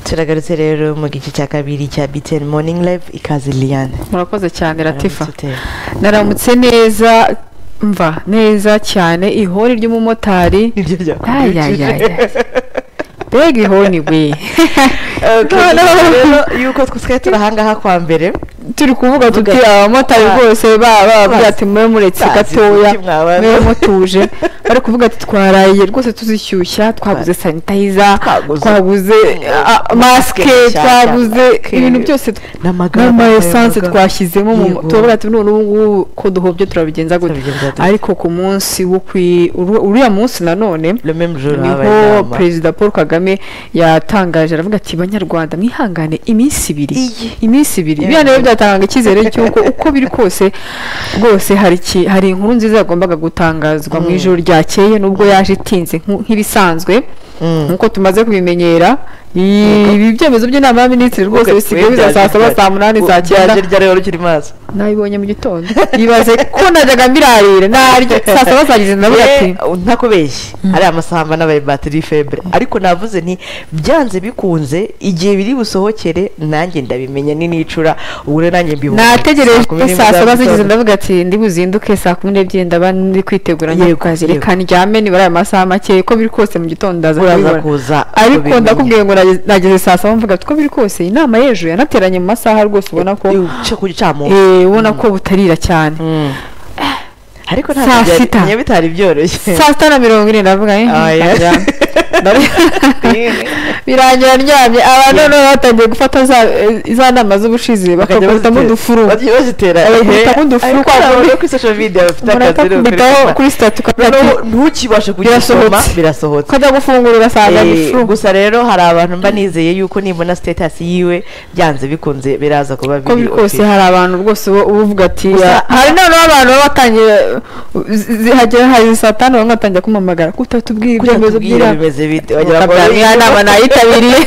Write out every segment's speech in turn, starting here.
turagarutse rero mu gice cya kabiri cya biteni moningi live ikaze liyane murakoze cyane ratifa Aramutse Tere. naramutse neza mva neza cyane ihori ry'umumotari nibyo ayayaya byakurikije mbega ihoni we Okay, Noneho. gusa rero yuko twari turi ahangaha kwa mbere turi kuvuga tuti Tuvuga- abamotari Ah. rwose baba bababwira ati mube muretse Bazi gatoya uburyo mwabana." mube mutuje bari kuvuga ati twaraye rwose tuzishyushya twaguze sanitayiza Twaguze- twaguze ah, Mm, masike masike nshyashya, twaguze masike. ibintu byose n'amagare n'ama esanse twashyizemo mu Yego. tuvuga ati none ubu ngubu ko duhobye turabigenza gute Turabigenza gute. ariko ku munsi wo ku uriya munsi nanone rememujoro niho perezida paul kagame yatangaje aravuga ati banyarwanda mwihangane iminsi ibiri Iyi. iminsi ibiri Iya. biriya nabyo byatanga icyizere cy'uko uko biri kose rwose hari iki- hari inkuru nziza yagombaga gutangazwa mu Mm. ijoro ryakeye nubwo yaje itinze nku- nk'ibisanzwe nk'uko tumaze kubimenyera i- ibi byemezo by'inama y'abaminisitiri rwose bisigaye biza saa saba saa munani saa cyenda ryaje ryareba rukiri maso nabibonye mu gitondo yibaze ko najyaga mbirarira naryo saa saba saa ngeze ndavuga ati ntakubeshye ari amasamba n'abaye batiri febure ariko navuze nti byanze bikunze igihe biri busohokere nanjye ndabimenya ni n'icura ubwo rero nanjye mbibuze nategereje Saa kumi n'imwe saa za saba zigeze mugitondo. ndavuga ati ndi buzinduke saa kumi n'ebyiri ndaba ndi kwitegura njya Yego, ku kazi yego. reka ndyame nibara aya masaha make ko biri kose mu gitondo ndaza Uraza kubibona. kuza ariko kubimenya. ndakubwiye ngo nageze- nageze saa saba mvuga ati ko biri kose inama y'ejo yanateranye mu masaha rwose ubona ko Iyo uca ku gicamunsi. eh, ubona ko butarira cyane Mm. ariko Saa ntabwo byari sita. nyo bitari byoroshye saa sita na mirongo ine ndavuga eh, Oya. ndaryama. Ndaryama. birangira ndyamye abantu noneho batangiye gufata za- eh, za nama z'ubushizi bakagutamo bazitera- udufuru bagiye bazitera Bagakubitamo udufuru ariko kwa ntabwo buri- yo kuri social media bafite akazi rero murakakubitaho kuri- kuri sitati ukabwira noneho ati ntukibashe kugisoma Birasohotse. birasohotse ukajya gufungura ugasanga Eh, ni furu gusa rero hari abantu mba nizeye yuko nibona status yiwe byanze bikunze biraza kuba uko biri biri kose hari abantu rwose uba uba uvuga ati Gusa- "Ya." hari noneho abantu baba batangiye zi- zihagera hari saa tanu bamwe batangiye kumamagara ko utatubwiye ibyemezo by'inama bimeze bite wagira ngo ukabwira ni- niya nama nayitabiriye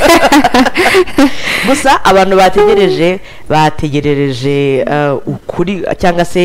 gusa abantu bategereje bategerereje eh, ukuri cyangwa se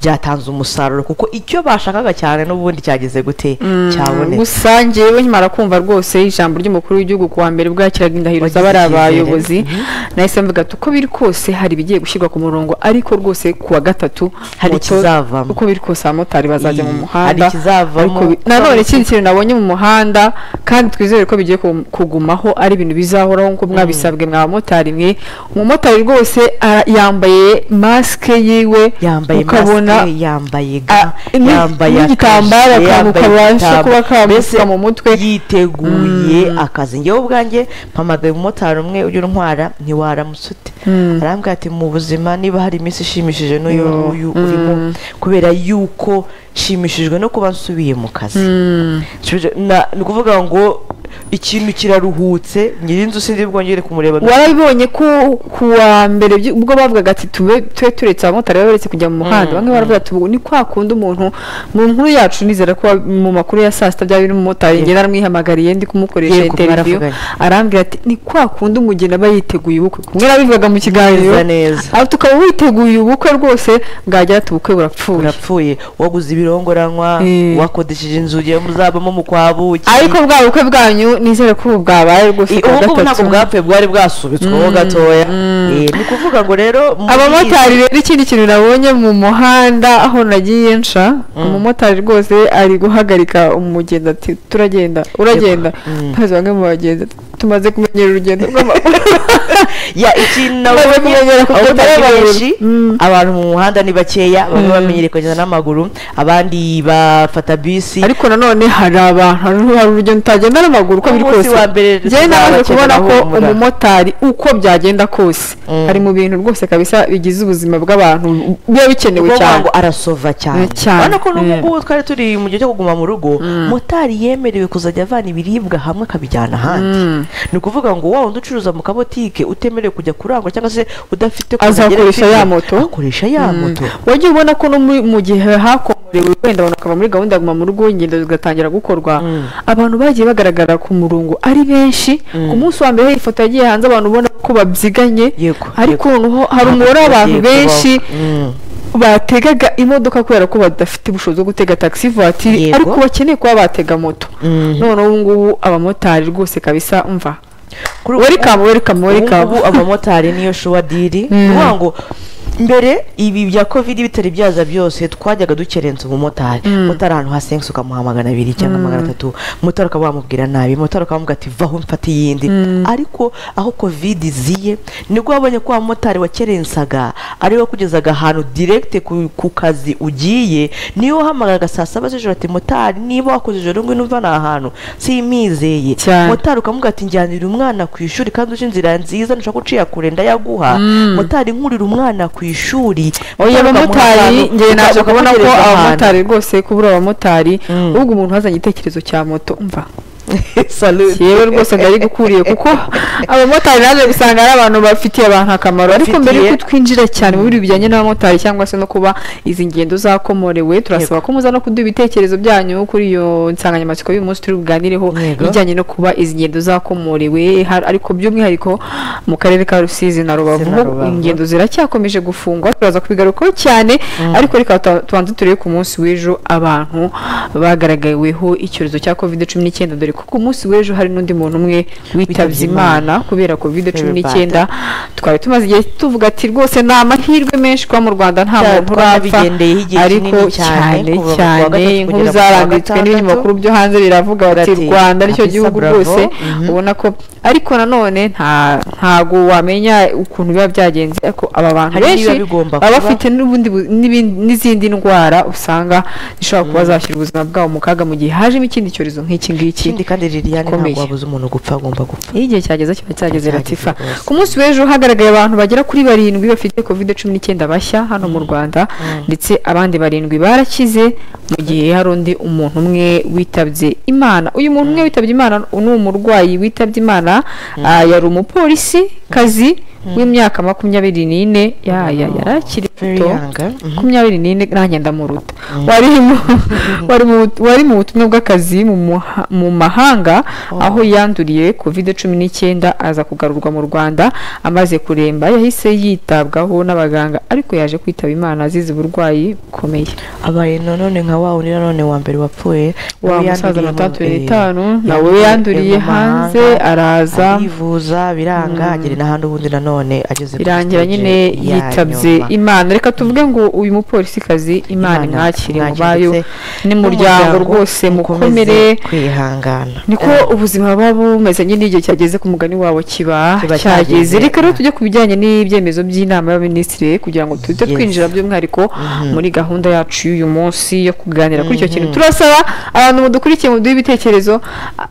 byatanze umusaruro kuko icyo bashakaga cyane n'ubundi cyageze gute cyabonetse gusa njyewe nkimara kumva rwose ijambo ry'umukuru w'igihugu ku wa mbere ubwo yakiraga indahiro Wagize z'abari icyizere. abayobozi Mhm. nahise mvuga ati uko biri kose hari ibigiye gushyirwa ku murongo ariko rwose ku wa gatatu Hari moto- ikizavamo. uko biri kose abamotari bazajya mu Iyi, hari muhanda ikizavamo. ariko bi- nanone ikindi kintu nabonye mu muhanda kandi twizere ko bigiye ku- kugumaho ari ibintu bizahoraho nk'uko mwabisabwe mwa bamotari mwe umumotari rwose ara- yambaye masike yiwe yambaye ukabona masike yambaye ga Ah, ni- yambaye n'igitambaro akajire, akantu yambaye kabasha igitambaro. kuba kamupfuka Mbese mu mutwe. yiteguye akazi ngewe ubwanjye mpamagaye umumotari umwe ujya untwara ntiwaramutse ute arambwira ati mu buzima niba hari iminsi ishimishije n'uyu nguyu urimo kubera yuko nshimishijwe no kuba nsubiye mu kazi Nsubije- na- ni ukuvuga ngo ikintu kiraruhutse nyirinzu sinzi bwongere kumureba warabibonye ko ku wa mbere byi- ubwo bavugaga ati tube tube turetse abamotari baba baretse kujya mu muhanda bamwe baravuga ati "Ubu ni kwa kundi umuntu mu nkuru yacu nizera ko mu makuru ya saa sita byaba biri umumotari njye naramwihamagariye ndi kumukoresha Yego, interiviyu baravuganye. arambwira ati ni kwa kundi umugeni aba yiteguye ubukwe kumwe nabivugaga mu kiganiro Neza, neza. aho tukaba witeguye ubukwe rwose bwagira ati ubukwe burapfuye urapfuye waguze ibirongoranywa Eh. wakodesheje inzu yawe muzabamo mu kwa buki ariko bwa bukwe bwanyu nizere ko ubu bwabaye rwose I- ku wa ubu ngubu ntabwo gatatu. bwapfuye bwari bwasubitsweho gatoya Eh, ni ukuvuga ngo rero muri abamotari rero ikindi kintu nabonye mu muhanda aho nagiye nca umumotari rwose ari guhagarika umugenda ati turagenda uragenda Mm. maze bamwe mu bagenzi ati, tumaze kumenyera urugendo rw'amaguru ya ikintu Bamaze nabonye kumenyera ku abamotari mutwe benshi w'amaguru. Mm. abantu mu muhanda ni bakeya bamwe bamenyereye kugenda n'amaguru abandi bafata bisi ariko nanone hari abantu hari- hari urugendo utagenda n'amaguru uko biri Umunsi kose wa mbere njyewe namaze tuzabakenera kubona ko humura. umumotari uko byagenda kose Mm. ari mu bintu rwose kabisa bigize ubuzima bw'abantu biba bikenewe ubwo cyane ngo arasova cyane Eh, cyane. urabona ko n'ubu Eh. ngubu twari turi mu gihe cyo kuguma mu rugo motari yemerewe kuzajya avana ibiribwa hamwe akabijyana ahandi ni ukuvuga ngo wa wundi ucuruza mu kabotike utemerewe kujya kurangura cyangwa se udafite ko Azakoresha agera ya ku- moto? akoresha ya moto wajya ubona ko no muri- mu gihe hakomorewe wenda abantu bakava muri gahunda ya guma mu rugo ingendo zigatangira gukorwa abantu bagiye bagaragara ku murongo ari benshi ku munsi wa mbere hari ifoto yagiye hanze abantu ubona ko babyiganye Yego, ariko yego. noneho hari umubare Bagiye w'abantu kubaho. benshi Mm. bategaga imodoka kubera ko badafite ubushobozi bwo gutega taxi vatiri Yego. ariko bakeneye kuba batega moto noneho ubu ngubu abamotari rwose kabisa umva kuri ubu- welikamu welikamu ubu welikamu ngubu abamotari niyo shuwa diri ni ukuvuga ngo mbere ibi bya kovide bitari byaza byose twajyaga dukerensa umumotari motari ahantu hasengutse ukamuha magana abiri cyangwa magana atatu motari ukaba wamubwira nabi motari ukaba wamubwira ati vaho mfate iyindi ariko aho kovide iziye nibwo wabonye ko wa motari wakerensaga ariwe wakugezaga ahantu direkite ku ku kazi ugiye niyo wahamagaraga saa saba z'ijoro ati motari niba wakoze ijoro ngwino umvana aha hantu simizeye Cyane. motari ukamubwira ati njyanira umwana ku ishuri kandi uzi inzira nziza nshaka ko uciye kure ndayaguha motari nkurira umwana ku ishuri oya motari ukamuha abamotari ahantu, njye naje uka- kubona ko ukamugereza ahantu. abamotari rwose kubura abamotari Mm. ahubwo umuntu wazanye igitekerezo cya moto umva Salute. yewe rwose ndari gukuriye kuko abamotari naje gusanga ari abantu bafitiye abantu akamaro ariko mbere Bafitiye. yuko twinjira cyane mu bintu bijyanye n'abamotari cyangwa se no kuba izi ngendo zakomorewe turasaba ko muza no kuduha ibitekerezo byanyu kuri iyo nsanganyamatsiko y'uyu munsi turi buganireho Yego. ijyanye no kuba izi ngendo zakomorewe har- ariko by'umwihariko mu karere ka Rusizi na Rubavu na ho Rubavu. ingendo ziracyakomeje gufungwa turaza kubigarukaho cyane ariko reka tuba- tubanze turebe ku munsi w'ejo abantu bagaragaweho icyorezo cya covid cumi n'icyenda dore ko ku munsi w'ejo hari n'undi muntu umwe witabye Witabye imana kubera covid cumi n'icyenda Everybody. twari tumaze igihe tuvuga ati rwose ni amahirwe menshi kuba mu rwanda nta Cyane, muntu urapfa twanabigendeyeho igihe ariko kinini cyane, cyane kuva mu kwa gatatu kugera cyane inkuru mu kwa zaranditswe n'ibinyamakuru byo hanze biravuga bati Bati, rwanda nicyo Afisa gihugu Bravo, rwose mhm. ubona ko ariko nanone nta ntago wamenya ukuntu biba byagenze ariko aba bantu Hari benshi ibiba bigomba baba kuba. bafite n'ubundi bu- n'ibindi- n'izindi ndwara usanga zishobora kuba zashyira ubuzima bwabo mu kaga mu gihe hajemo ikindi cyorezo nk'iki ngiki ikindi kandi liliane Ukomeye. ntabwo wabuze umuntu gupfa agomba gupfa iyo igihe cyageze kiba cyageze Cyageze ratifa rwose. ku munsi w'ejo hagaragaye abantu bagera kuri barindwi bafite covid cumi n'icyenda bashya hano mu rwanda ndetse abandi barindwi barakize mu gihe hari undi umuntu umwe witabye imana uyu muntu umwe witabye imana ni umurwayi witabye imana ah, yari umupolisi kazi w'imyaka makumyabiri n'ine Ya- ya- yari akiri Very muto young, eh? Mhm. makumyabiri n'ine nanjye ndamuruta wari mu- wari mu wari mu butumwa bw'akazi mu muha- mu mahanga aho yanduriye covid cumi n'icyenda aza kugarurwa mu rwanda amaze kuremba yahise yitabwaho n'abaganga ariko yaje kwitaba imana azize uburwayi bukomeye abaye nanone nka wa wundi nanone wa mbere wapfuye wa nawe musaza yanduriye na mu- tatu eh, itanu nawe yanduriye yanduriye mu mahanga, hanze araza arivuza biranga agera n'ahandi ubundi nanone ageze kuri irangira stage nyine ya yitabye nyuma. imana reka tuvuge ngo uyu mupolisikazi Imana imana imwakire mu imwakire bayo ndetse n'umuryango rwose mukomeze mukomere kwihangana niko ubuzima buba bumeze nyine igihe cyageze ku mugani wabo kiba Kiba cyageze cyageze. reka rero tujye ku bijyanye n'ibyemezo by'inama y'abaminisitiri kugira ngo duhite Yes. twinjira by'umwihariko muri gahunda yacu y'uyu munsi yo kuganira kuri icyo kintu turasaba abantu mudukurikiye muduhe ibitekerezo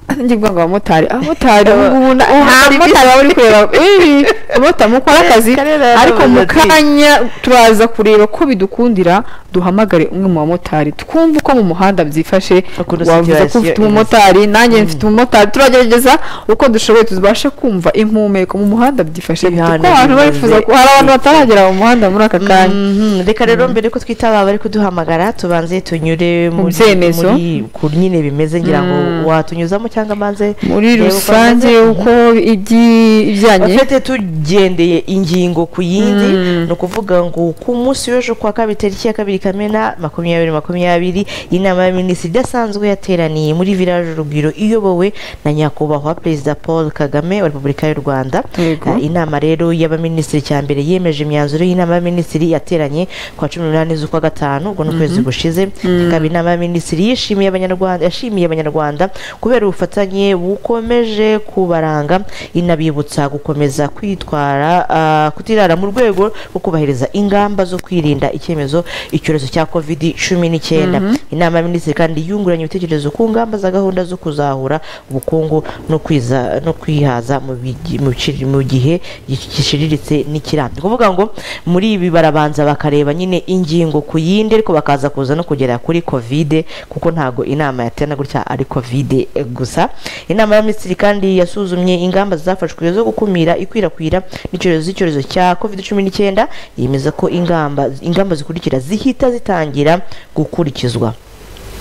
Ah, njye kuvuga ngo abamotari abamotari ubu ngubu na- nta mumotari waba uri kureba Ih, abamotari mukora akazi Karera yaravuze ariko mu ati, kanya turaza kureba ko bidukundira duhamagare umwe mu bamotari twumve uko mu muhanda byifashe Ukuntu wavuze ko situation ufite imeze. umumotari umumotari nanjye mfite umumotari turagerageza uko dushoboye tubashe kumva impumeko mu muhanda byifashe gute Ibihano kuko abantu bimeze barifuza ko hari abantu bataragera mu muhanda muri aka kanya Mhm, reka rero mbere ko twita aba bari kuduhamagara tubanze tunyure Mu muri- byemezo. muri- ku nyine bimeze ngira ngo watunyuzamo cyangwa maze muri urebe uko rusange bimeze. uko ibyi- ibijyanye afite tugendeye ingingo ku yindi ni ukuvuga ngo ku munsi w'ejo ku wa kabiri tariki ya kabiri kamena makumyabiri makumyabiri inama y'abaminisitiri idasanzwe yateraniye muri village urugwiro iyobowe na nyakubahwa perezida paul kagame wa repubulika y'u rwanda Yego. Eh, inama rero y'abaminisitiri cya mbere yemeje imyanzuro y'inama y'abaminisitiri yateranye ku wa cumi n'umunani z'ukwa gatanu ubwo ni ukwezi gushize ikaba inama y'abaminisitiri yishimiye abanyarwanda yashimiye abanyarwanda kubera ubufatanye bukomeje kubaranga inabibutsa gukomeza kwitwara ah, kutirara mu rwego rwo kubahiriza ingamba zo kwirinda icyemezo icyorezo cya covid cumi n'icyenda inama y'abaminisitiri kandi yunguranye ibitekerezo ku ngamba za gahunda zo kuzahura ubukungu no kwiza no kwihaza mu bigi- mu biciri- mu gihe gi- gishiriritse n'ikirambye ni ukuvuga ngo muri ibi barabanza bakareba nyine ingingo ku yindi ariko bakaza kuza no kugera kuri covid kuko ntago inama yaterana gutya ari covid gusa inama y'abaminisitiri kandi yasuzumye ingamba zafashwe zo gukumira ikwirakwira n'icyorezo z'icyorezo cya covid cumi n'icyenda yemeza ko ingamba ingamba zikurikira zihita zitangira gukurikizwa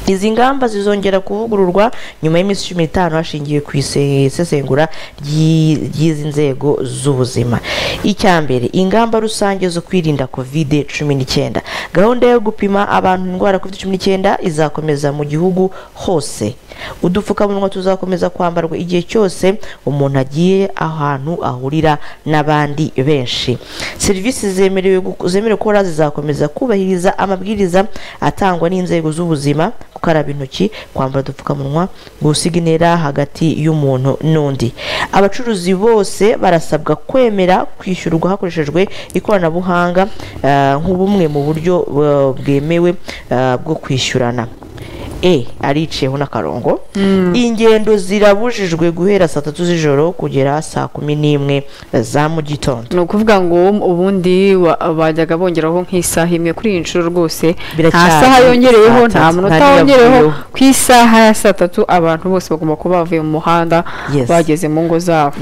izi ngamba zizongera kuvugururwa nyuma y'iminsi cumi n'itanu hashingiwe ku ise- isesengura ry'i- ry'izi nzego z'ubuzima icya mbere ingamba rusange zo kwirinda covid cumi n'icyenda gahunda yo gupima abantu indwara ya covid cumi n'icyenda izakomeza mu gihugu hose udupfukamunwa tuzakomeza kwambarwa igihe cyose umuntu agiye ahantu ahurira n'abandi benshi serivisi zemerewe guko- zemerewe gukora zizakomeza kubahiriza amabwiriza atangwa n'inzego z'ubuzima gukaraba intoki kwambara udupfukamunwa gusiga intera hagati y'umuntu n'undi abacuruzi bose barasabwa kwemera kwishyurwa hakoreshejwe ikoranabuhanga eh, nk'ubumwe mu buryo eh, bwemewe eh, bwo kwishyurana e ariceho n'akarongo ingendo zirabujijwe guhera saa tatu z'ijoro kugera saa kumi n'imwe za mu gitondo ni ukuvuga ngo ubundi wa- bajyaga bongeraho nk'isaha imwe kuri iyi nshuro rwose nta Biracyari saha yongereyeho saa nta tatu, munota nta wongereyeho n'iyavuyeho. ku isaha ya saa tatu abantu bose bagomba kuba bavuye mu muhanda Yes. bageze mu ngo zabo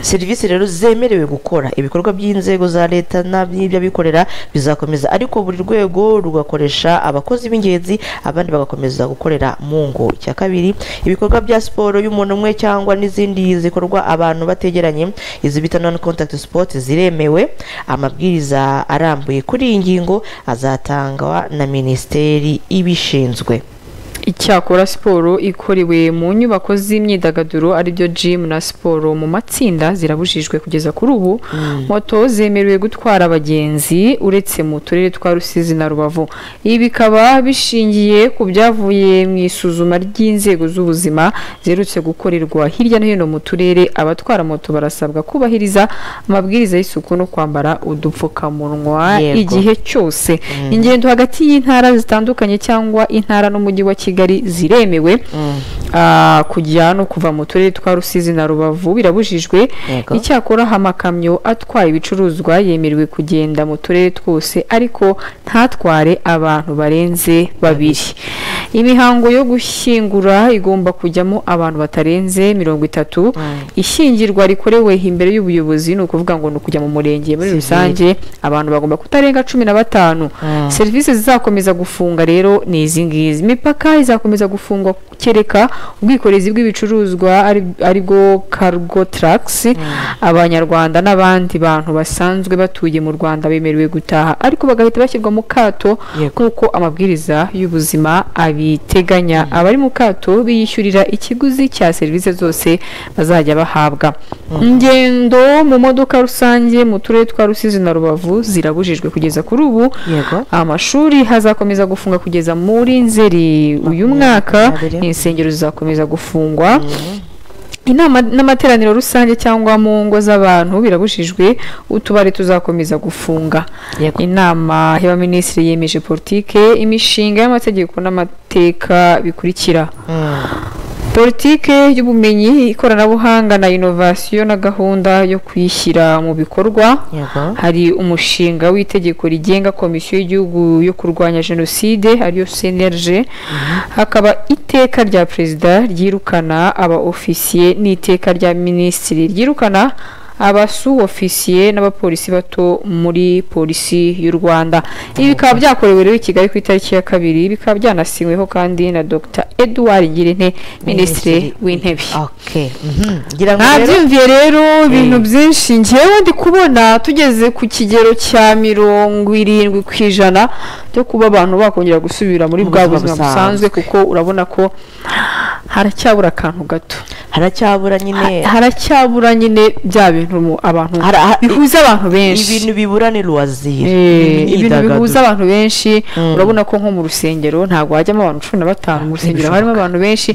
serivisi rero zemerewe gukora ibikorwa by'inzego za leta n'iby'abikorera bizakomeza ariko buri rwego rugakoresha abakozi b'ingenzi abandi bagakomeza gukorera mu ngo icya kabiri ibikorwa bya siporo y'umuntu umwe cyangwa n'izindi zikorwa abantu bategeranye izi bita non contact sport ziremewe amabwiriza arambuye kuri iyi ngingo azatangwa na minisiteri ibishinzwe icyakora siporo ikorewe mu nyubako z'imyidagaduro aribyo gym na siporo mu matsinda zirabujijwe kugeza kuri ubu moto zemerewe gutwara abagenzi uretse mu turere twa rusizi na rubavu ibi bikaba bishingiye ku byavuye mu isuzuma ry'inzego z'ubuzima ziherutse gukorerwa hirya no hino mu turere abatwara moto barasabwa kubahiriza amabwiriza y'isuku no kwambara udupfukamunwa Yego. igihe igihe cyose ingendo hagati y'intara zitandukanye cyangwa intara n'umujyi wa kigali ziremewe Ah, kujya no kuva mu turere twa rusizi na rubavu birabujijwe Yego. icyakora amakamyo atwaye ibicuruzwa yemerewe kugenda mu turere twose ariko ntatware abantu barenze babiri imihango yo gushyingura igomba kujyamo abantu batarenze mirongo itatu ishyingirwa rikorewe imbere y'ubuyobozi ni ukuvuga ngo ni ukujya mu murenge muri rusange abantu bagomba kutarenga cumi na batanu serivisi zizakomeza gufunga rero ni izi ngizi imipaka izakomeza gufungwa kereka ubwikorezi bw'ibicuruzwa ari- aribwo cargo trucks abanyarwanda n'abandi bantu basanzwe batuye mu rwanda bemerewe gutaha ariko bagahita bashyirwa mu kato Yego. nk'uko amabwiriza y'ubuzima abiteganya abari mu kato biyishyurira ikiguzi cya serivisi zose bazajya bahabwa ingendo mu modoka rusange mu turere twa rusizi na rubavu zirabujijwe kugeza kuri ubu Yego. amashuri hazakomeza gufunga kugeza muri nzeri uyu mwaka makumyabiri. insengero zizakomeza gufungwa inama n'amateraniro rusange cyangwa mu ngo z'abantu birabujijwe utubari tuzakomeza gufunga Yego. inama y'abaminisitiri yemeje politike imishinga y'amategeko n'amateka bikurikira politike y'ubumenyi ikoranabuhanga na inovasiyo na gahunda yo kuyishyira mu bikorwa Yego. hari umushinga w'itegeko rigenga komisiyo y'igihugu yo kurwanya jenoside ariyo cnlg hakaba iteka rya perezida ryirukana aba ofisiye n'iteka rya minisitiri ryirukana abasu ofisiye n'abapolisi bato muri polisi y'u rwanda ibi bikaba byakorewe rero i kigali ku itariki ya kabiri bikaba byanasinyweho kandi na dr edouard ngirente minisitiri w'intebe okay. mhm. ngira ngo rero ntabyumviye rero ibintu byinshi ngewe ndi kubona tugeze ku kigero cya mirongo irindwi ku ijana byo kuba abantu bakongera gusubira muri bwa buzima buzima busanzwe kuko urabona ko haracyabura akantu gato haracyabura nyine haracyabura nyine bya bintu mu- abantu Hara- ha- bihuza abantu benshi ibintu bibura ni ruwazire Eh, ibintu bihuza imyidagaduro abantu benshi urabona ko nko mu rusengero ntabwo hajyamo abantu cumi na batanu mu rusengero harimo abantu benshi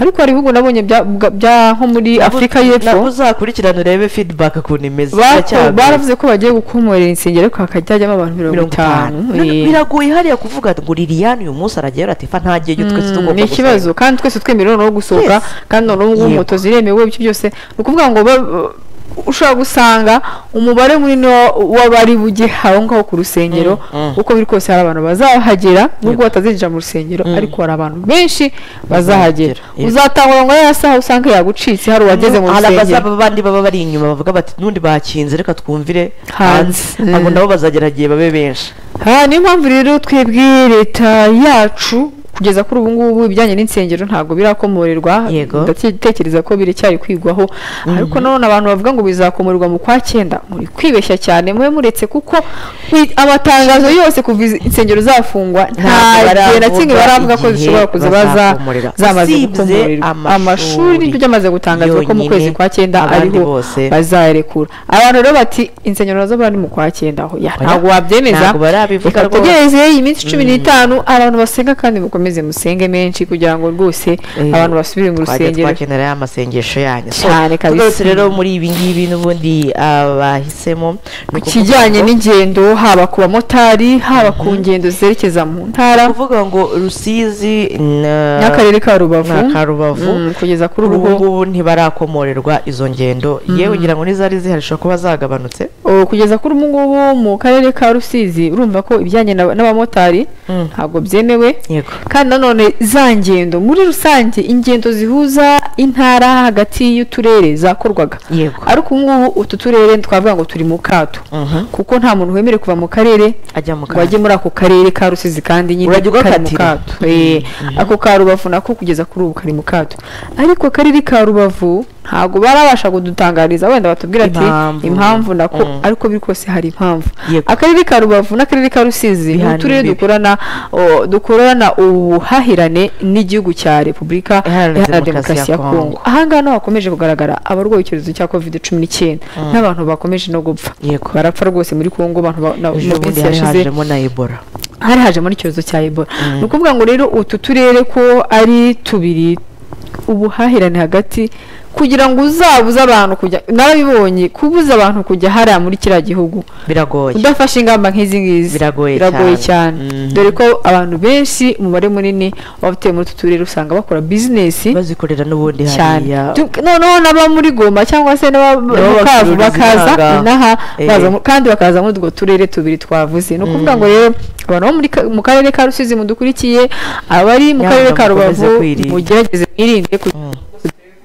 ariko hari ibihugu nabonye bya- bwa- bya- nko muri afurika y'epfo nabwo uzakurikirana urebe feedback ukuntu imeze Bato- Biracyagoye. baravuze ko bagiye gukomorera insengero ariko hakajya hajyamo abantu mirongo mirongo itanu itanu None biragoye hariya kuvuga ngo liliyani uyu munsi arajyayo aratifa nta gihe cyo twese Mm, tugomba ni ikibazo gusenga." kandi twese twemerewe no gusohoka Yes. kandi noneho ubu ngubu Yego. moto ziremewe ibyo byose ni ukuvuga ngo ba- ba- ushobora gusanga umubare munini wa- w'abari bujye aho ngaho ku rusengero Mm, mm. uko biri kose hari abantu bazahagera nubwo batazinjira mu rusengero ariko hari abantu benshi bazahagera Yego. uzatahura ngo ya saha usanga yagucitse hari uwageze mu hari rusengero abazaba bandi baba bari inyuma bavuga bati nundi bakinze reka twumvire Hanze. hanze abo Mm. nabo bazagera igihe babe benshi aha niyo mpamvu rero twebwe leta yacu kugeza kuri ubu ngubu ibijyanye n'insengero ntabwo birakomorerwa Yego. ndatekereza ko biracyari kwigwaho ariko nanone abantu bavuga ngo bizakomorerwa mu kwa cyenda muri kwibeshya cyane mube muretse kuko i- amatangazo yose kuva izi- insengero zafungwa Ntabwo nta gihe na kimwe baravuga baravuga ko igihe zishobora kuza baza bazakomorera. zamaze Usibye gukomorerwa amashuri amashuri nibyo byamaze gutangaza ko mu yonyine, kwezi kwa cyenda abandi ariho bose. bazayarekura abantu rero bati insengero nazo bari mu kwa cyenda aho Ya, Oya, ntabwo wabyemeza ntabwo barabivuga reka rwose. tugereze iyi minsi cumi n'itanu abantu basenga kandi mukomeze musenge menshi kugira ngo rwose Eh, abantu basubire mu twajya rusengero twakenera ya masengesho yanyu So, Cyane kabisa. tugarutse rero muri ibi ngibi n'ubundi abahisemo ni ku ukuvuga kijyanye ngo- n'ingendo haba ku bamotari haba ku ngendo zerekeza mu ntara kuvuga ngo rusizi na- n'akarere ka rubavu na ka Rubavu. Mm, kugeza kuri kuri ubu ubu ngubu ntibarakomorerwa izo ngendo yewe ngira ngo n'izari zihari zishobora kuba zagabanutse O, kugeza kuri ubu ngubu mu karere ka rusizi urumva ko ibijyanye n'aba- n'abamotari Mm. ntabwo byemewe yego kandi nanone za ngendo muri rusange ingendo zihuza intara hagati y'uturere zakorwaga yego ariko ubu ngubu utu turere twavuga ngo turi mu kato Mhm. kuko nta muntu wemerewe kuva mu karere ajya mu ngo ajye muri ako karere ka rusizi kandi nyine Urajya kari mu ugakatira. kato Eh, ako ka rubavu nako kugeza kuri ubu kari mu kato ariko akarere ka rubavu ntabwo barabasha kudutangariza wenda batubwira ati Impamvu. impamvu nako Mm. ariko biri kose hari impamvu Yego. akarere ka rubavu n'akarere ka rusizi ni Bihana uturere imbibi. dukorana o, dukorana ubuhahirane n'igihugu cya repubulika Iharanira iharanira Demokarasi demokarasi ya ya kongo Kongo. ahangaha niho hakomeje kugaragara abarwaye icyorezo cya covid cumi n'icyenda n'abantu bakomeje no gupfa Yego. barapfa rwose muri kongo abantu ba- na- ejo mu bundi minsi hari yashize hajemo na ebola hari hajemo n'icyorezo cya ebola ni ukuvuga ngo rero utu turere ko ari tubiri ubuhahirane hagati kugira ngo uzabuze abantu kujya narabibonye kubuza abantu kujya hariya muri kiriya gihugu biragoye udafashe ingamba nk'izi ngizi Biragoye cyane cyane. Mhm. dore ko abantu benshi umubare munini w'abatuye muri utu turere usanga bakora bizinesi bazikorera n'ubundi cyane hariya Tu- noneho n'aba muri goma cyangwa se n'aba mu Nabo Bukavu bacuruza bakaza inaha. inaha Eh. baza mu- kandi bakaza muri utwo turere tubiri twavuze ni ukuvuga ngo rero abantu bo muri ka- mu karere ka rusizi mudukurikiye abari mu Nyamuneka karere ka mukomeze rubavu kwirinda. mugerageze mwirinde kugira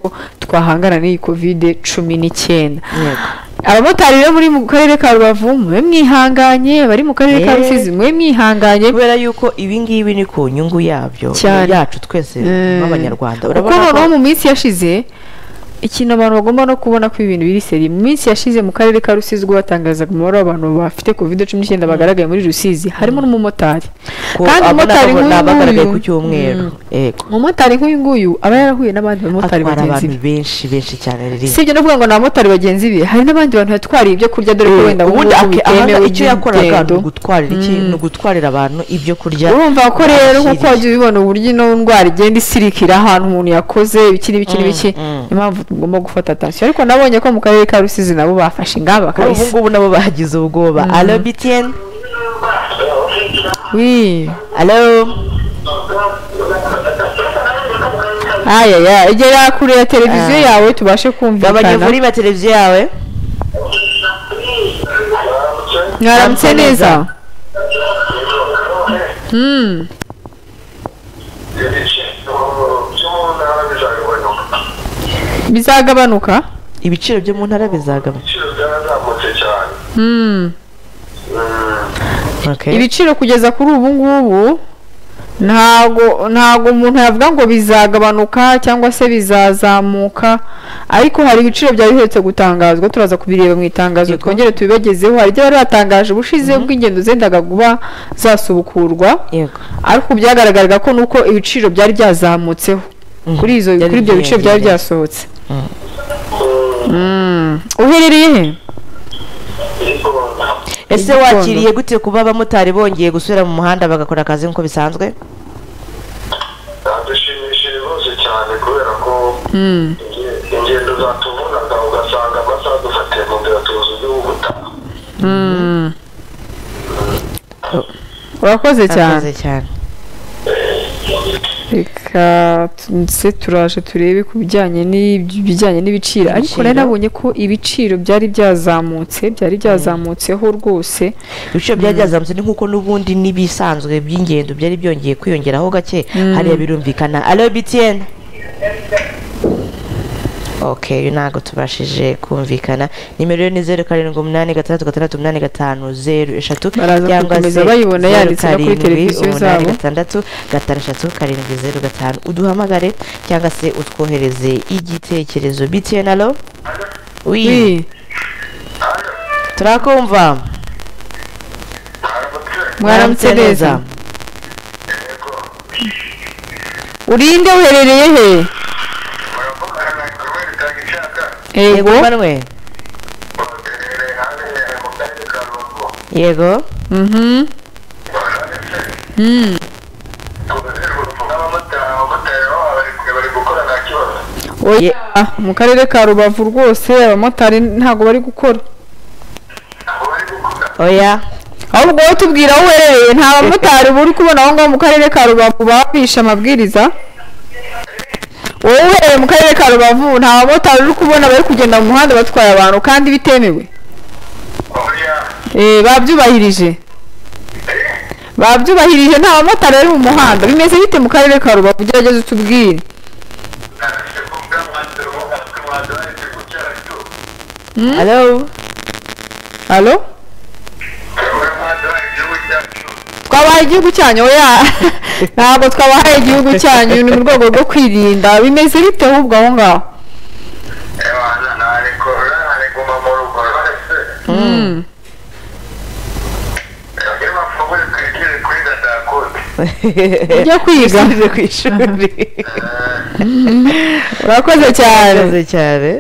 ngo twahangana n'iyi kovide cumi n'icyenda Yego. abamotari rero muri mu karere ka rubavu mube mwihanganye abari mu karere Eh. ka rusizi mube mwihanganye kubera yuko ibi ngibi ni ku nyungu yabyo Cyane. yacu twese Mm. nk'abanyarwanda kuko noneho mu minsi yashize ikintu abantu bagomba no kubona ko ibintu biri seri mu minsi yashize mu karere ka rusizi ubwo batangazaga umubare w'abantu bafite covid cumi n'icyenda bagaragaye muri rusizi harimo n'umumotari kandi umumotari bagaragaye ku nk'uyu cyumweru yego umumotari nk'uyu nguyu aba yarahuye n'abandi bamotari atwara bagenzi abantu be benshi benshi cyane riri si ibyo no kuvuga ngo ni abamotari bagenzi be hari n'abandi bantu yatwariye ibyo kurya dore ko wenda ubundi ubu ake- bitemewe ahanga icyo yakoraga ni by'ingendo. ugutwarira iki ni ugutwarira abantu ibyo kurya urumva ko rero nkuko bakiriye. wajya ubibona uburyo ino ndwara igenda isirikira ahantu umuntu yakoze ibiki n'ibiki n'ibiki mm. niyo mpamvu tugomba gufata atansiyo ariko nabonye ko mu karere ka rusizi nabo bafashe ingamba kuri ubu kabisa ngubu nabo bagize ubwoba alo bitiyeni wii alo ayaya egera kure ya televiziyo yawe tubashe gabanya kumvikana vuri ba televiziyo yawe mwaramutse neza Mm. bizagabanuka ibiciro byo mu ntara bizagaba ibiciro byarazamutse cyane Mm. Okay. ibiciro kugeza kuri ubu ngubu ntago ntago umuntu yavuga ngo bizagabanuka cyangwa se bizazamuka ariko hari ibiciro byari biherutse gutangazwa turaza kubireba mu itangazo Yego. twongere tubibagezeho hari ibyo bari batangaje ubushize ubwo ingendo zendaga kuba zasubukurwa yego ariko byagaragaraga ko nuko ibiciro byari byazamutseho Mhm. kuri izo Byari kuri ibyo biciro byari byiyongereye. byasohotse Mm. uherereye he ese Igitondo. wakiriye gute kuba abamotari bongeye gusubira mu muhanda bagakora akazi nk'uko bisanzwe byadushimishije rwose cyane kubera ko Mm. inge- ingendo zatuvunaga ugasanga amasaha dufatiye mu nzira tuzi uburyo bwo gutaha Mm. urakoze cyane Urakoze cyane reka ndetse turaje turebe ku bijyanye n'ibyo- bijyanye n'ibiciro ariko Ibiciro. nari nabonye ko ibiciro byari byazamutse byari byazamutseho rwose ibiciro byari byazamutse ni nk'uko n'ubundi n'ibisanzwe by'ingendo byari byongeye kwiyongeraho gake hariya birumvikana alo bitiyeni ok uyu ntabwo tubashije kumvikana nimero yo ni zeru karindwi umunani gatandatu gatandatu umunani gatanu zeru eshatu Baraza gukomeza bayibona yanditse no kuri televiziyo umunani zabo. gatandatu gatanu eshatu karindwi zeru gatanu uduhamagare cyangwa se utwohereze igitekerezo btn alo wi Wi, turakumva mwaramutse neza urinde uherereye he muravugana na inzobere itanga ishaka yego yego mbanwe uherereye ahabereye mu karere ka rubavu yego Mhm. baranditse Mm. tugazerufu n'abamotari abamotari nabo bari- bari gukora nta kibazo oya mu karere ka rubavu rwose abamotari ntabwo bari gukora abo bari gukora oya ahubwo wowe tubwira aho uherereye nta bamotari uri kubona aho ngaho mu karere ka rubavu baba bishe amabwiriza wowe uherereye mu karere ka rubavu nta bamotari uri kubona bari kugenda mu muhanda batwaye abantu kandi bitemewe oya Eh, babyubahirije babyubahirije nta bamotari bari mu muhanda bimeze bite mu karere ka rubavu ugerageze utubwire ntacyo kuvuga mwanzuro mwanzuro ariko gucara cyo alo alo turabona mwanzuro igihugu cyacu twabahaye igihugu cyanyu oya ntabwo twabahaye igihugu cyanyu ni mu rwego rwo kwirinda bimeze bite ahubwo aho ngaho abana ntareko ntariguma mu rugo rwose Mm. iyo bapfubuye twigire kuri gatakuti ujya kwiga ugeze ku ishuri urakoze cyane urakoze cyane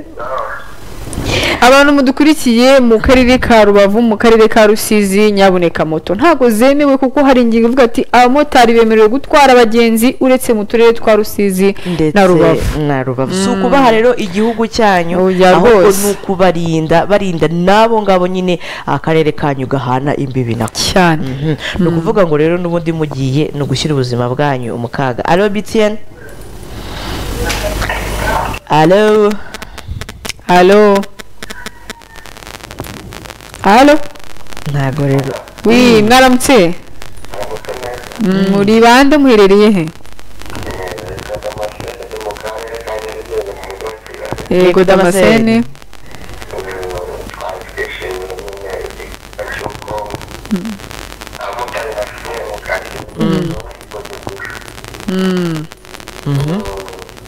abantu mudukurikiye mu karere ka rubavu mu karere ka rusizi nyabuneka moto ntabwo zemewe kuko hari ingingo ivuga ati abamotari bemerewe gutwara abagenzi uretse mu turere twa rusizi ndetse na rubavu na rubavu si ukubaha rero igihugu cyanyu Oya, ahubwo rwose. ni ukubarinda barinda n'abo ngabo nyine akarere kanyu gahana imbibi nako cyane Mhm. ni ukuvuga ngo rero n'ubundi mugiye ni ugushyira ubuzima bwanyu mu kaga alo btn alo alo alo ntabwo rero wi mwaramutse Mm, muri bande muherereye he yego damascene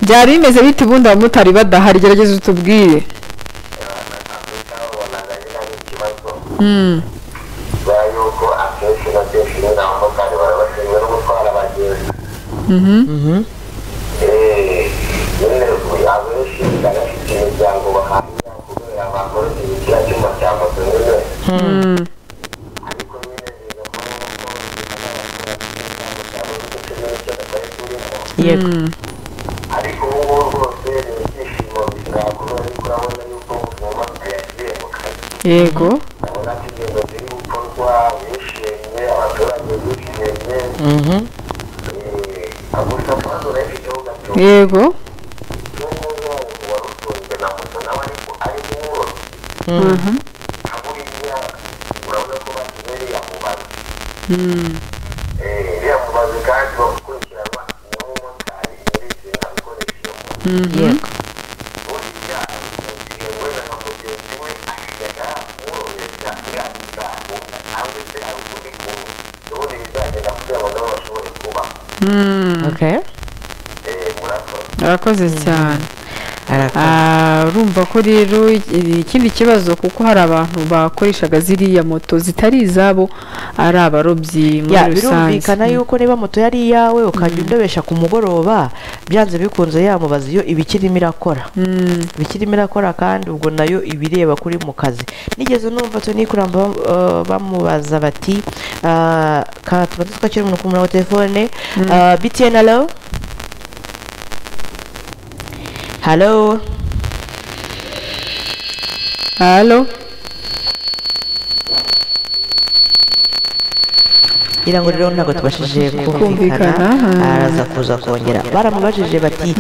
byari bimeze bite ubundi abamotari badahari gerageza utubwire Mm. yuko akenshi na kenshi nyine abamotari barabashinzwe no gutwara abagenzi Mhm. Mhm. nyine abenshi barafite imiryango bahahira kubera bakora ikiriya cyuma cya moto nyine Mm. ariko nyine bigakora nk'uko bakora imiryango cyabo ndetse n'icyo batari kurimo yego ariko ubu ngubu rwose ni ibyishimo bizakura ariko urabona yuko ubuzima bwagiye mu kazi yego urabona ko ingendo ziri gukorwa bishimye abaturage bishimye Mhm. gusa maze urayifiteho gato yego Mhm. Mm. yego Mm. okay urakoze cyane arakoze Ah, urumva ko rero i- ikindi kibazo kuko hari abantu bakoreshaga ziriya moto zitari izabo ari abarobyi muri ya rusange birumvikana yuko niba moto yari iyawe ukajya undobesha ku mugoroba byanze bikunze yamubaza iyo ibikirimo irakora Mm. ibikirimo irakora kandi ubwo nayo ibireba kuri mu kazi nigeze numva toni kuramba bam- eh, bamubaza bati ah, ka tubanze twakira umuntu ku murongo wa telefone Ah, btn alo halo halo ngira ngo rero ntabwo tubashije kumvikana Kumvikana. araza kuza kongera baramubajije bati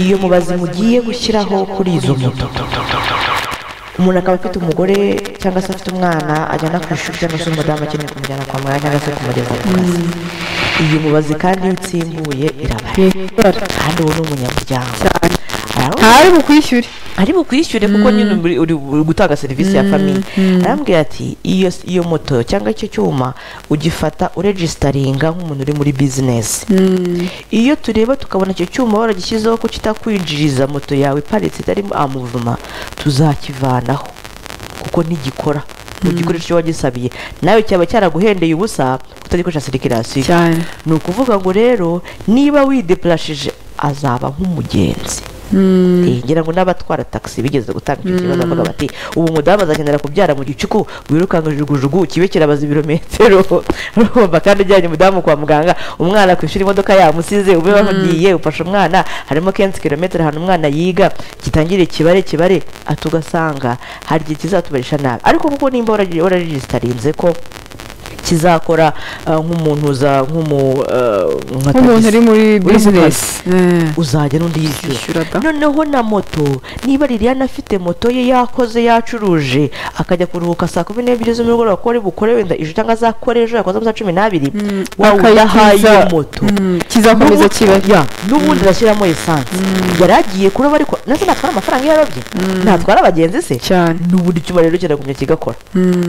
iyo mubazi mugiye gushyiraho kuri izo moto umuntu akaba afite umugore cyangwa se afite umwana ajyana ku ishuri cyangwa se umudamu akeneye kumujyana kwa muganga cyangwa se kumugeza ku kazi iyo mubazi kandi iyo utsimbuye irabara Yego. kandi uwo ni umunyamuryango cyane Aravuga ntari bukwishyure ari bukwishyure kuko nyine uri- uri uri gutanga serivisi ya famiye arambwira ati iyo iyo moto cyangwa icyo cyuma ugifata uregisitaringa nk'umuntu uri muri bizinesi iyo tureba tukabona icyo cyuma waragishyizeho ko kitakwinjiriza moto yawe iparitse itarimo amuvuma tuzakivanaho kuko ntigikora ugikoresha icyo wagisabiye nawe cyaba cyaraguhendeye ubusa utagikoresha sirikirasiyo cyane ni ukuvuga ngo rero niba wideplashije azaba nk'umugenzi Eh, ngira ngo n'abatwara taxi bigeze gutanga icyo kibazo bavuga bati ubu umudamu azakenera kubyara mu gicuku wirukanka jugujugu kibe kirabaza ibirometero urumva kandi ujyanye umudamu kwa muganga umwana ku ishuri imodoka yamusize ube wagiye ufashe umwana harimo kenshi kilometero ahantu umwana yiga gitangire kibare kibare ati ugasanga hari igihe kizatubarisha nabi ariko kuko nimba waragi- wararegisitarinze ko kizakora ah, nk'umuntu uza nk'umu ah, nka nk'umuntu tagisi. uri muri mu bizinesi uzajya n'undi yishyura yishyura da noneho na moto niba liliane afite moto ye yakoze yacuruje akajya kuruhuka saa kumi n'ebyiri z'umugoroba ko ari bukore wenda ijoro cyangwa azakore ejo yakoze amasaha cumi n'abiri wawe udahaye iyo akayitiza- moto Mm, kizakomeza N'ubu- kiba ya, n'ubundi arashyiramo esanse yari agiye kuroba ariko nase natwara amafaranga iyo yarobye ntatwara abagenzi se cyane n'ubundi icyuma rero kiragumya kigakora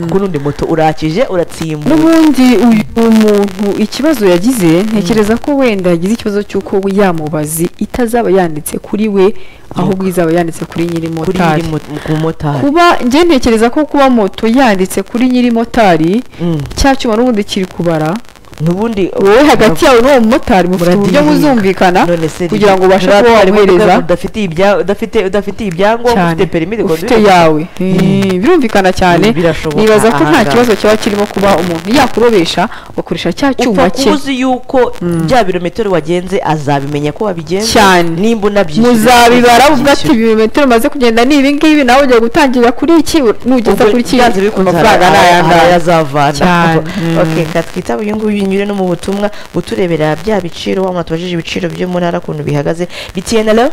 kuko n'undi moto urakije uratsimbuye n'ubundi uyu muntu ikibazo yagize ntekereza ko wenda yagize ikibazo cy'uko yamubazi itazaba yanditse kuri we ahubwo izaba yanditse kuri nyiri kuri motari nyiri mo- ku motari kuba njye ntekereza ko kuba moto yanditse kuri nyiri motari Mm. cya cyuma n'ubundi kiri kubara n'ubundi wowe hagati yawe n'uwo mumotari mufite uburyo Muradiringa. muzumvikana none se kugira ngo ubashe nturatware kuba imodoka wamuhereza udafitiye ibya- udafite- udafitiye ibyangombwa cyane ufite perimi de ufite conduire. yawe Eh, birumvikana cyane Birashoboka, nibaza ko nta ahangaha. kibazo cyaba kirimo kuba umuntu yakurobesha ugakoresha cya cyuma upfa cye kuba uzi yuko bya birometero wagenze azabimenya ko wabigenze Cyane. nimba unabyishyuye muzabibara ubwo ati ubyishyura. ibirometero maze kugenda ni ibi ngibi nawe ugiye gutangira kuri iki nugeza Ubwo kuri iki byanze bikunze amafaranga hari- ni hari- hari ayangaya ayazavana Cyane. okay ka twitabe uyu nguyu unyure no mu butumwa buturebera bya biciro wa muntu tubajije ibiciro byo mu ntara ukuntu bihagaze bitiye na lo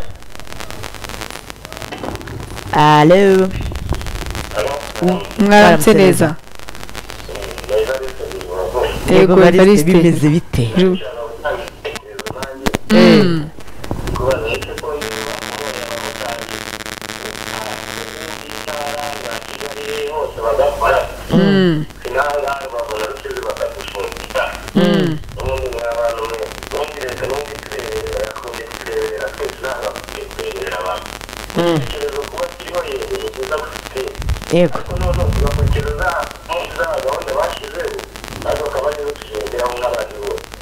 alo mwaramutse neza yego bariste bariste bimeze bite Mm. Mm. yego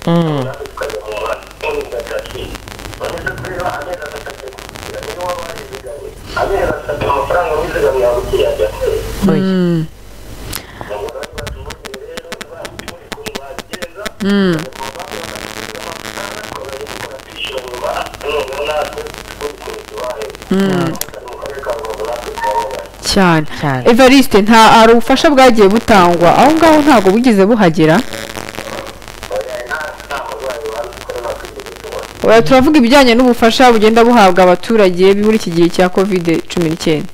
Mm. Oya. cyane Cyane. evariste nta hari ubufasha bwagiye butangwa aho ngaho ntabwo bugeze buhagera oya turavuga ibijyanye n'ubufasha bugenda buhabwa abaturage muri iki gihe cya kovide cumi n'icyenda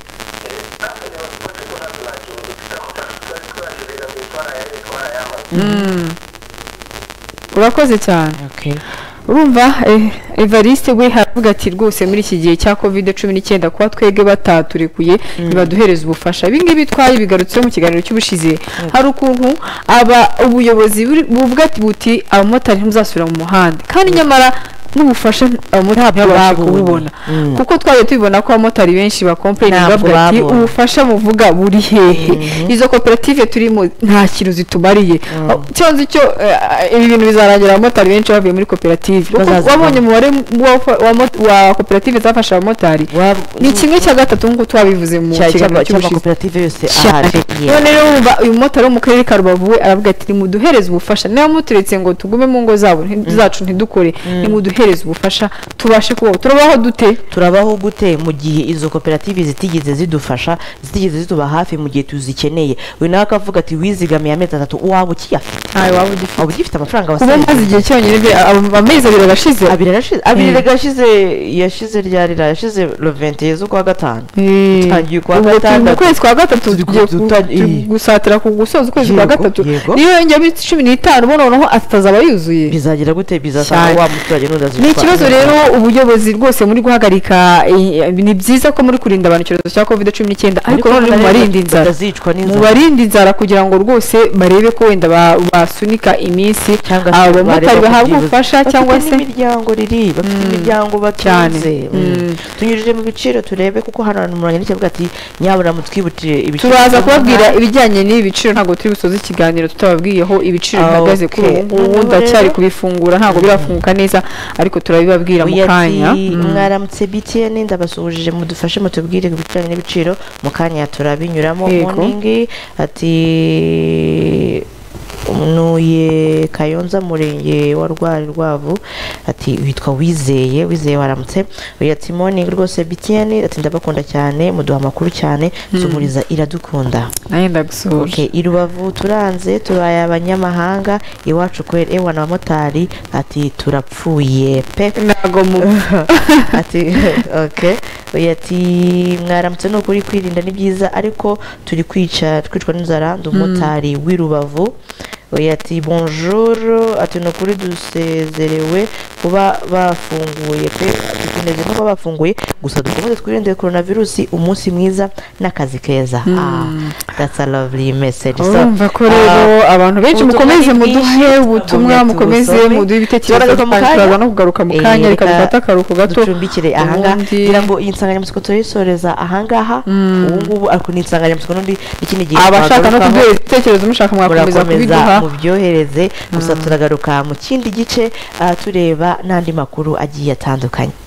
Mm. urakoze cyane Okay. urumva eh, evariste we haravuga ati rwose muri iki gihe cya covid cumi n'icyenda kuba twebwe bataturekuye ntibaduhereza ubufasha ibi ngibi twaye bigarutseho mu kiganiro cy'ubushize hari ukuntu aba ubuyobozi buri- buvuga ati buti abamotari ntibazasubira mu muhanda kandi nyamara n'ubufasha abamotari ntibabasha babubonye. kububona Mm. kuko twaje tubibona ko abamotari benshi bakompleni Ntabwo bavuga ati babonye. ubufasha muvuga buri hehe izo koperative turimo nta kintu zitumariye cyonze icyo eh, ibi bintu bizarangira abamotari benshi bavuye muri koperative kuko Bazazivamo. wabonye umubare wa- wa mot- wa koperative zafasha abamotari ni kimwe cya gatatu nk'uko twabivuze mu kiganiro cy'ubushize cy'amakoperative yose cyane ahaje none rero wumva uyu mumotari wo mu karere ka rubavu we aravuga ati nimuduhereze ubufasha niba muturetse ngo tugume mu ngo zabo nti- zacu ntidukore nimuduhereze ubufasha tubashe kubaho turabaho dute turabaho gute mu gihe izo koperative zitigeze zidufasha zitigeze zituba hafi mu gihe tuzikeneye uyu nawe akavuga ati wizigamiye amezi atatu waba ukiyafite ntawe waba ugifite waba ugifite amafaranga kuba wasaye umaze igihe cyonyine bwe- a- amezi abiri arashize abiri arashize abiri gashize yashize ryarira yashize le 20 z'ukwa gatanu Tutangiye ukwa Ubu turi mu gatandatu. kwezi kwa gatatu Turi ku- tugiye ku- tutangiye- turi iyi. gusatira ku gusoza ukwezi kwa Yego, gatatu yego. niyo yongera iminsi cumi n'itanu ubona noneho atazaba yuzuye bizagira gute Cyane. bizasanga wa muturage n'udazi ni ikibazo rero ubuyobozi rwose muri guhagarika eh, ni byiza ko muri kurinda abantu icyorezo cya covid cumi n'icyenda ariko none mu barinda inzara bazicwa mu n'inzara barinda inzara kugira ngo rwose barebe ko wenda ba- basunika iminsi Cyangwa se abamotari bareba ku bahabwa byibuze. ubufasha bafite cyangwa se n'imiryango riri bafite imiryango batunze Cyane. Mm. Mm. tunyujije mu biciro turebe kuko hano hantu muranye n'icyavuga ati nyabura mutwibutire ibiciro turaza kubabwira ibijyanye n'ibi biciro ntabwo turi busoze ikiganiro tutababwiyeho ibiciro Ah, bihagaze kuri ubu okay. ngubu Noneho ndacyari rero- kubifungura ntabwo birafunguka neza ariko turabibabwira mu Oya ati, kanya Mm. mwaramutse btn ndabasuhuje mudufashe mutubwire ku bijyanye n'ibiciro mu kanya turabinyuramo Yego. moningi ati nuye kayonza murenge wa rwari rwavu ati witwa wizeye wizeye waramutse uyu ati moningi rwose btn ati ndabakunda cyane muduha amakuru cyane zumuriza iradukunda nawe ndagusuhuje Okay, i Rubavu turanze tubaye abanyamahanga iwacu kwera ewa na motari ati turapfuye pe ntabwo mu ati okay oya ati mwaramutse ni ukuri kwirinda ni byiza ariko turi kwica twicwa n'inzara ndi umumotari w'i Rubavu oya ati bonjour ati ni ukuri dusezerewe kuba bafunguye pe dukeneye no kuba bafunguye gusa dukomeze twirinde coronavirus umunsi mwiza n'akazi keza ah that's a lovely message So, urumva ko rero abantu benshi ubutumwa mukomeze ni bwinshi, muduhe ubutumwa tugumya mukomeze tubusome. muduhe ibitekerezo Turaza mu kandi kanya. turaza no kugaruka mu Eh, kanya reka reka dufate akaruhuko gato ducumbikire ahangaha ubundi- ngira ngo iyi nsanganyamatsiko turayisoreza ahangaha ubu ngubu ariko ni insanganyamatsiko n'undi n'ikindi gihe abashaka no twagarukaho. kuduha ibitekerezo mushaka mwakomeza murakomeza kubiduha mubyohereze gusa turagaruka mu kindi gice ah, tureba n'andi makuru agiye atandukanye